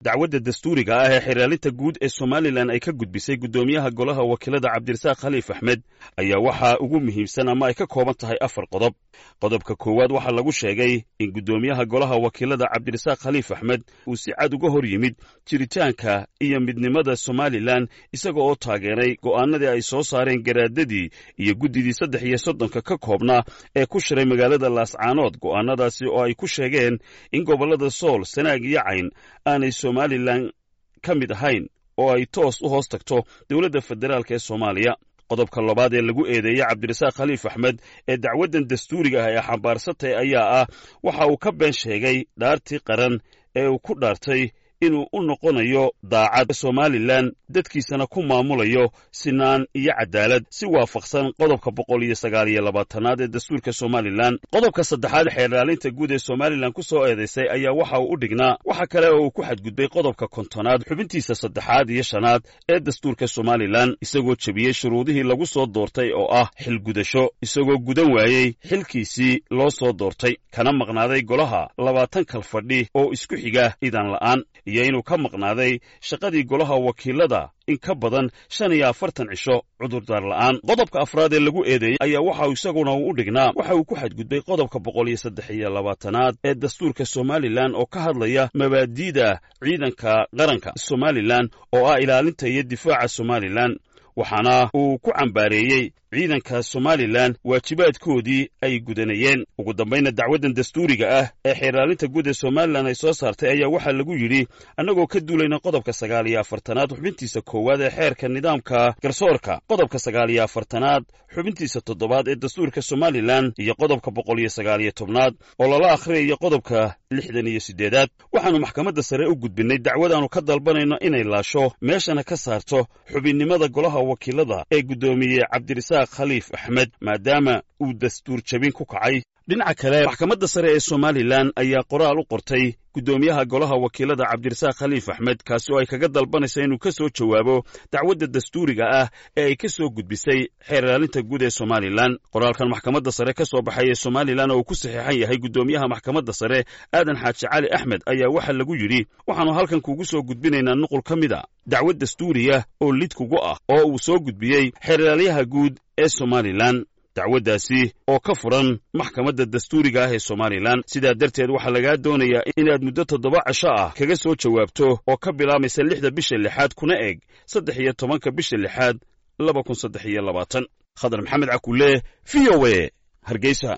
dacwadda dastuuriga ah ee xiraalinta guud ee somalilan ay ka gudbisay guddoomiyaha golaha wakiilada cabdirasaaq khaliif axmed ayaa waxaa ugu muhiimsan ama ay ka kooban tahay afar qodob qodobka koowaad waxaa lagu sheegay in guddoomiyaha golaha wakiilada cabdirasaaq khaliif axmed uu si cad uga hor yimid jiritaanka iyo midnimada somalilan isaga oo taageeray go'aanadii ay soo saareen garaadadii iyo guddidii saddex iyo soddonka ka koobnaa ee ku shiray magaalada laascaanood go'aanadaasi oo ay ku sheegeen in gobollada sool sanaag iyo cayn aanay somalilan ka mid ahayn oo ay toos u hoos tagto dowladda federaalk ee soomaaliya qodobka labaad ee lagu eedeeyey cabdirasaaq khaliif axmed ee dacwaddan dastuuriga ah ee xambaarsatay ayaa ah waxa uu ka been sheegay dhaartii qaran ee uu ku dhaartay inuu u noqonayo daacad somalilan dadkiisana ku maamulayo sinaan iyo cadaalad si waafaqsan qodobka boqol iyo sagaal iyo labaatanaad ee dastuurka somalilan qodobka saddexaad xeerlaalinta guud ee somalilan ku soo eedaysay ayaa waxa uu u dhignaa waxa kale oo uu ku xadgudbay qodobka kontonaad xubintiisa saddexaad iyo shanaad ee dastuurka somalilan isagoo jebiyey shuruudihii lagu soo doortay oo ah xilgudasho isagoo gudan waayey xilkiisii loo soo doortay kana maqnaaday golaha labaatan kal fadhi oo isku xiga idan la'aan iyo inuu ka maqnaaday shaqadii golaha wakiilada in ka badan shan iyo afartan cisho cudurdaar la'aan qodobka afraad ee lagu eedeeyey ayaa waxa isaguna uu u dhignaa waxa uu ku xadgudbay qodobka boqol iyo saddex iyo labaatanaad ee dastuurka somalilan oo ka hadlaya mabaadi'da ciidanka qaranka somalilan oo ah ilaalinta iyo difaaca somalilan waxaana uu ku cambaareeyey ciidanka somalilan waajibaadkoodii ay gudanayeen ugu dambayna dacwaddan dastuuriga ah ee xeerlaalinta guud ee somalilan ay soo saartay ayaa waxaa lagu yidhi annagoo ka duulayna qodobka sagaal iyo afartanaad xubintiisa koowaad ee xeerka nidaamka garsoorka qodobka sagaal iyo afartanaad xubintiisa toddobaad ee dastuurka somalilan iyo qodobka boqol iyo sagaal iyo tobnaad oo lala akhriyayo qodobka lixdan iyo siddeedaad waxaannu maxkamadda sare u gudbinnay dacwadaannu ka dalbanayno inay laasho meeshana ka saarto xubinnimada golaha wakiilada ee guddoomiye cabdirasaaq khaliif axmed maadaama uu dastuur jabin ku kacay dhinaca kale maxkamadda sare ee somalilan ayaa qoraal u qortay guddoomiyaha golaha wakiilada cabdirasaaq khaliif axmed kaasi oo ay kaga dalbanaysa inuu ka soo jawaabo dacwadda dastuuriga ah ee ay ka soo gudbisay xeerlaalinta guud ee somalilan qoraalkan maxkamadda sare ka soo baxay ee somalilan oo uu ku saxiixan yahay guddoomiyaha maxkamadda sare aadan xaaji cali axmed ayaa waxaa lagu yidhi waxaannu halkan kuugu soo gudbinaynaa nuqul ka mid a dacwad dastuuriya oo lid kugu ah oo uu soo gudbiyey xeerlaalyaha guud ee somalilan dacwaddaasi oo ka furan maxkamadda dastuuriga ah ee somalilan sidaa darteed waxaa lagaa doonayaa inaad muddo toddoba casho ah kaga soo jawaabto oo ka bilaamaysa lixda bisha lixaad kuna eg saddex iyo tobanka bisha lixaad laba kun saddex iyo labaatan khadar maxamed cakulle v o e hargeysa